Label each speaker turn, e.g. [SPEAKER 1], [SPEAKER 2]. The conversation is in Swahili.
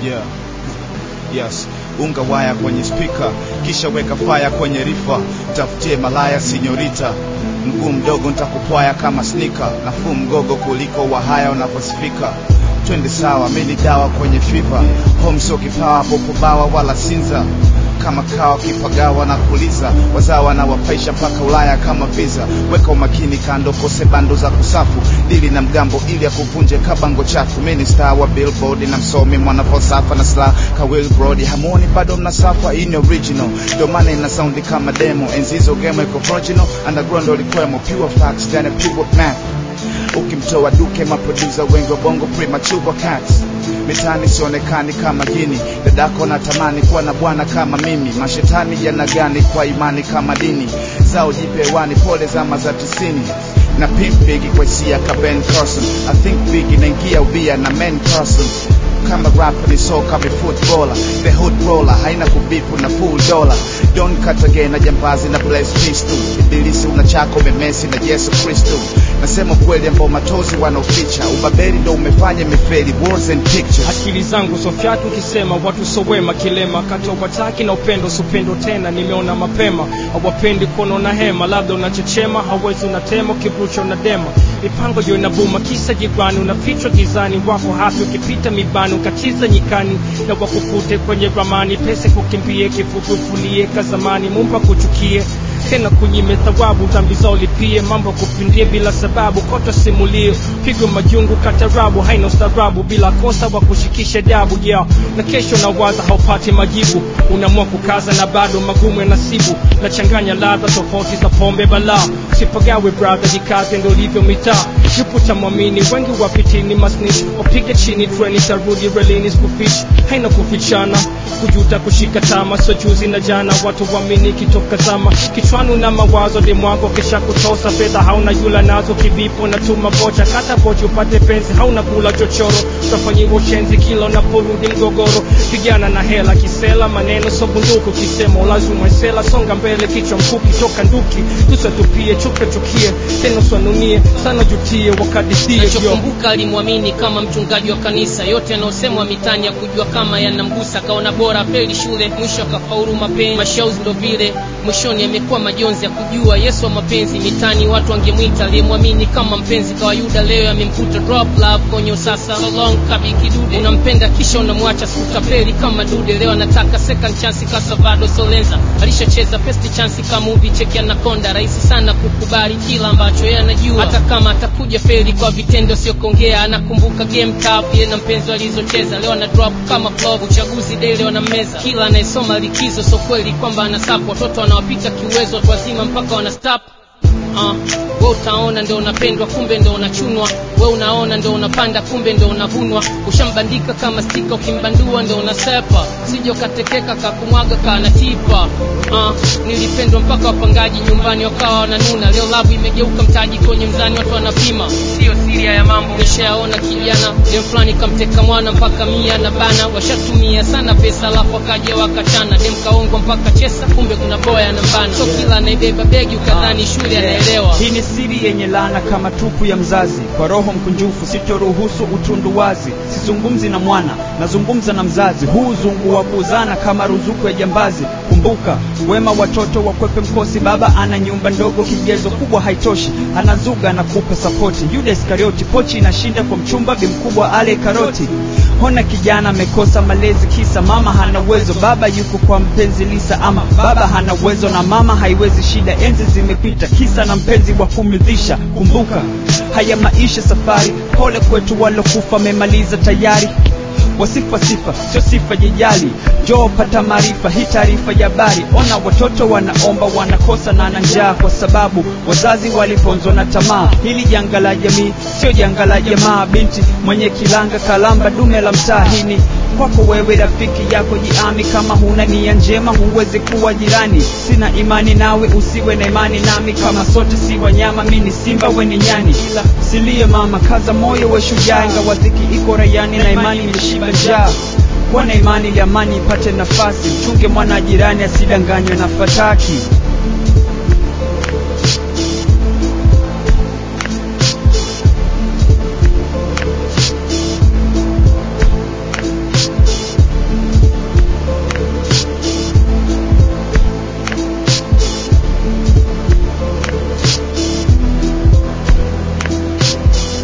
[SPEAKER 1] yeah. Yes, unga waya kwenye spika, kisha weka faya kwenye rifa, tafutie malaya sinyorita, mguu mdogo ntakupwaya kama snika, nafuu mgogo kuliko wahaya unaposifika twende sawa, mimi dawa kwenye fiva, home sio kipawa, popo bawa wala sinza kama kawa kipagawa na kuliza wazawa na wapaisha mpaka Ulaya kama visa. Weka umakini kando, kose bando za kusafu dili na mgambo ili akuvunje kabango chafu. Mimi ni star wa Billboard na msomi mwana falsafa na sla ka Will Brody, hamuoni bado mnasafa in original, ndio maana ina sound kama demo. Enzi hizo game iko original, underground walikwemo pure facts than a pure math ukimtoa duke maproducer wengi wa bongo premature cats mitani sionekani kama gini dadako natamani kuwa na bwana kama mimi mashetani yana gani kwa imani kama dini zao jipe hewani pole zama za tisini na pimp bigi kwa hisia ka Ben Carson I think bigi naingia ubia na men Carson kama rap ni soka mi footballer the hood roller haina kubipu na full dollar don't cut again na jambazi na bless pistol ibilisi una chako memesi na Yesu Kristo nasema kweli ambao matozi wanaoficha ubaberi ndo umefanya meferi words and pictures
[SPEAKER 2] akili zangu sofyatu ukisema watu sowema kilema kati ya wataki na upendo supendo tena nimeona mapema hawapendi kuona na hema labda unachechema hawezi unatema ukivrucha unadema mipango yo inabuma kisa jigwani unafichwa gizani wako hapi ukipita mibani ukatiza nyikani na wakufute kwenye ramani pese kukimbie kifufufulie kazamani mumpa kuchukie tena kunyime thawabu dhambi zao lipie mambo kupindie bila sababu koto simulie pigo majungu katarabu haina ustarabu bila kosa wa kushikisha dabu yeah. na kesho na waza haupati majibu unaamua kukaza na bado magumu ya nasibu na changanya ladha tofauti za pombe balaa usipagawe brother jikaze ndo livyo mitaa yupo tamwamini wengi wapitini masnich wapige chini treni tarudi relini skufish haina kufichana kujuta kushika tama so juzi na jana watu wamini kitoka zama kichwani na mawazo demwako kisha kutosa fedha hauna yula nazo kivipo na tuma vocha kata vocha upate penzi hauna kula chochoro utafanyiwa ushenzi kila unaporudi mgogoro pigana na hela kisela maneno so bunduku kisema ulazumwe sela songa mbele kichwa mkuki toka nduki tusatupie chuke chukie tena swanunie sana jutie wakadisie yo
[SPEAKER 3] nachokumbuka alimwamini kama mchungaji wa kanisa yote yanayosemwa mitani ya kujua kama yanamgusa kaona bora feli shule mwisho akafaulu mapenzi mashauzi ndo vile mwishoni amekuwa majonzi ya kujua yesu wa mapenzi mitani watu wangemwita aliyemwamini kama mpenzi kwa yuda leo yamemkuta drop love kwenye usasa so long kabikidude unampenda kisha unamwacha sikutapeli kama dude leo anataka second chance kasavado solenza alishacheza first chance kama movie cheki anakonda rahisi sana kukubali kila ambacho yeye anajua hata kama atakuja feli kwa vitendo sio kuongea anakumbuka game cup yeye na mpenzi walizocheza leo ana drop kama club uchaguzi daily wanammeza kila anayesoma likizo so kweli kwamba anasapu watoto wanawapita kiuwezo watu wazima mpaka wana stop uh, we utaona ndo unapendwa kumbe ndo unachunwa we unaona ndo unapanda kumbe ndo unavunwa ushambandika kama stika ukimbandua ndo unasepa sija ukatekeka kakumwaga kanatipa uh, nilipendwa mpaka wapangaji nyumbani wakawa wananuna leo labu imegeuka mtaji kwenye mzani watu wanapima sio siria ya mambo nishayaona kijana dem fulani kamteka mwana mpaka mia na bana washatumia sana pesa alafu wakaja wakachana dem kaongwa mpaka chesa kumbe kuna boya na mbana so kila anaibeba begi ukadhani shule anaelewa
[SPEAKER 4] hii ni siri yenye laana kama tupu ya mzazi kwa roho mkunjufu sitoruhusu utundu wazi sizungumzi na mwana nazungumza na mzazi huu uzungu wa kuuzana kama ruzuku ya jambazi kumbuka wema watoto wakwepe mkosi baba ana nyumba ndogo kigezo kubwa haitoshi anazuga na kupa sapoti yuda iskarioti pochi inashinda kwa mchumba bimkubwa ale karoti hona kijana amekosa malezi kisa mama hana uwezo baba yuko kwa mpenzi lisa ama baba hana uwezo na mama haiwezi shida enzi zimepita kisa na mpenzi wa kumridhisha kumbuka haya maisha safari pole kwetu walokufa memaliza tayari wasifa sifa sio sifa jijali joo pata maarifa hii taarifa ya habari ona watoto wanaomba wanakosa na na njaa kwa sababu wazazi waliponzwa na tamaa hili janga la jamii sio janga la jamaa binti mwenye kilanga kalamba dume la mtaa hini kwako wewe rafiki yako jiami kama huna nia njema huwezi kuwa jirani sina imani nawe usiwe na imani nami kama sote si wanyama mi ni simba we ni nyani ila silie mama kaza moyo we shujaa ingawa dhiki iko rayani na imani imeshiba njaa kuwa na imani ili amani ipate nafasi mchunge mwana jirani asidanganywe na fataki